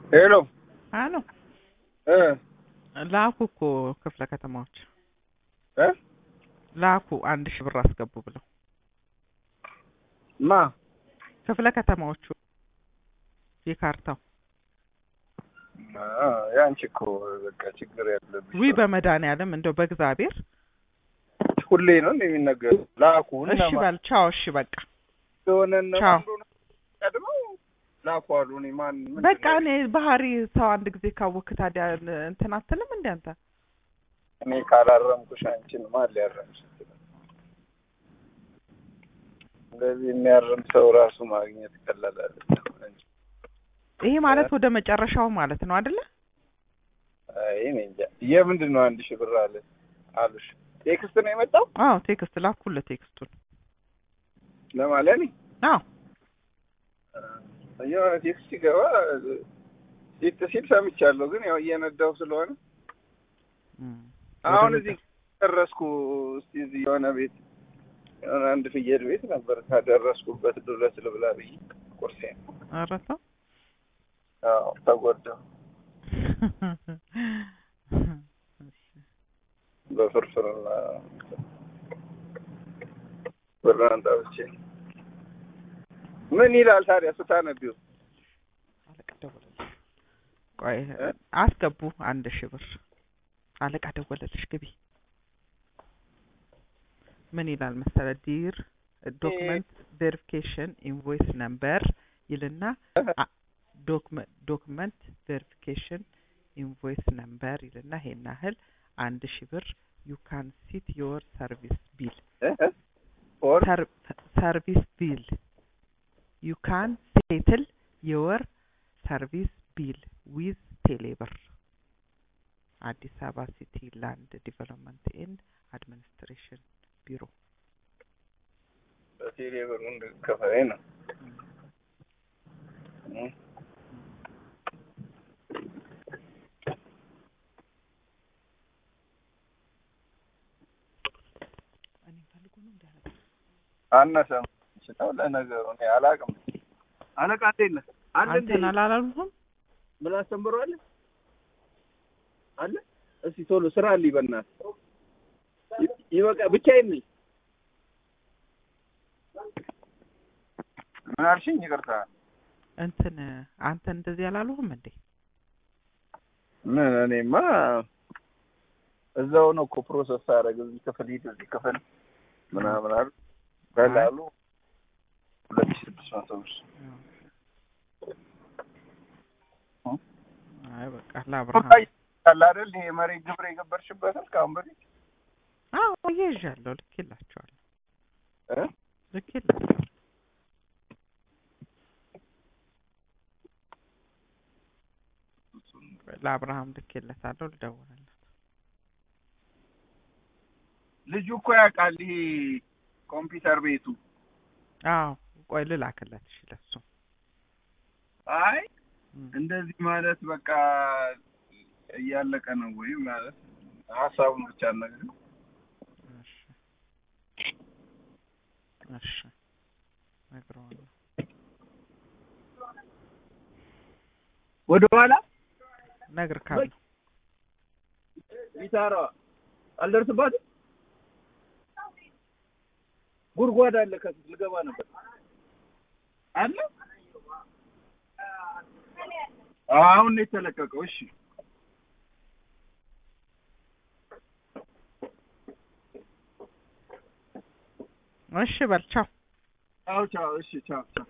ሄሎ አሎ እ ላኩ እኮ ክፍለ ከተማዎች እ ላኩ አንድ ሺህ ብር አስገቡ ብለው ማ ክፍለ ከተማዎቹ የካርታው አ ያንቺ እኮ በቃ ችግር ያለብሽ ዊ በመድኃኒዓለም እንደው በእግዚአብሔር ሁሌ ነው እንደሚነገር ላኩ እሺ በል ቻው እሺ በቃ የሆነ ቻው። ቀድመው ላኩ አሉ። እኔ ማን ምንድን በቃ ነው? እኔ ባህሪ ሰው አንድ ጊዜ ካወክ ታዲያ እንትን አትልም እንደ አንተ እኔ ካላረምኩሽ አንቺን ማን ሊያረምሽ ይችላል? እንደዚህ የሚያርም ሰው ራሱ ማግኘት ቀላል አይደለም። እንጂ ይሄ ማለት ወደ መጨረሻው ማለት ነው አይደለ አይ እኔ እንጃ የምንድን ነው አንድ ሺህ ብር አለ አሉሽ? ቴክስት ነው የመጣው አዎ ቴክስት ላኩለት ቴክስቱን ለማለት እኔ አዎ የሆነ ቴክስት ሲገባ ሲጥ ሲል ሰምቻለሁ፣ ግን ያው እየነዳው ስለሆነ እም። አሁን ወደ እዚህ ደረስኩ። እስቲ እዚህ የሆነ ቤት የሆነ አንድ ፍየል ቤት ነበር ካደረስኩበት ድረስ ልብላ ብዬ ቁርሴ ኧረ ተው አዎ ተጎዳሁ። በፍርፍርና ብራን ጠብቼ ምን ይላል ታዲያ ስታነቢው? አለቃ ደወለልሽ ቆይ እ? አስገቡ አንድ ሺህ ብር አለቃ ደወለልሽ ግቢ ምን ይላል መሰለ ዲር ዶክመንት ቬሪፊኬሽን ኢንቮይስ ነምበር ይልና ዶክመንት ቬሪፊኬሽን ኢንቮይስ ነምበር ይልና ይሄን ያህል አንድ ሺህ ብር ዩ ካን ሲት ዮር ሰርቪስ ቢል እ? እ? ኦር ሰርቪስ ቢል ዩ ካን ሴትል ዮር ሰርቪስ ቢል ዊዝ ቴሌብር አዲስ አበባ ሲቲ ላንድ ዲቨሎፕመንት ኤንድ አድሚኒስትሬሽን ቢሮ በቴሌ ብር እንድከፈለኝ ነው። እ? አነሰም ይችላል ለነገሩ እኔ አላውቅም። አለቃ እንዴት ነህ? አለ እንዴ? አንተን አላላልሁም ምን አስተምሯል? አለ እስቲ ቶሎ ስራ አለኝ በእናትህ ይ- ይበቃ ብቻዬን ነኝ። ምን አልሽኝ? ይቅርታ እንትን አንተን እንደዚህ አላልሁም እንዴ ምን እኔማ እዛው ነው እኮ ፕሮሰስ አደረግ እዚህ ክፍል ሂድ እዚህ ክፍል ምናምን አሉ በላሉ ሁለት ሺህ ስድስት መቶ ብር አይ በቃ ለአብርሃም አለ አይደል ይሄ መሬት ግብር የገበርሽበትን ከአሁን በፊት አዎ እየይዣለሁ ልኬላቸዋለሁ እ? ልኬላቸዋለሁ ለአብርሃም ልኬለታለሁ ልደውልለት ልጁ እኮ ያውቃል ይሄ ኮምፒውተር ቤቱ አዎ ቆይ ልላክለት እሺ ለሱ አይ እም። እንደዚህ ማለት በቃ እያለቀ ነው ወይ ማለት ሀሳቡን ብቻ ነገር እሺ እሺ እነግረዋለሁ ወደ ኋላ እነግርካለሁ ቢታራ አልደርስባትም ጉድጓድ አለ ከፊት ልገባ ነበር አለ አሁን ነው የተለቀቀው እሺ እሺ በል ቻው ቻው ቻው እሺ ቻው ቻው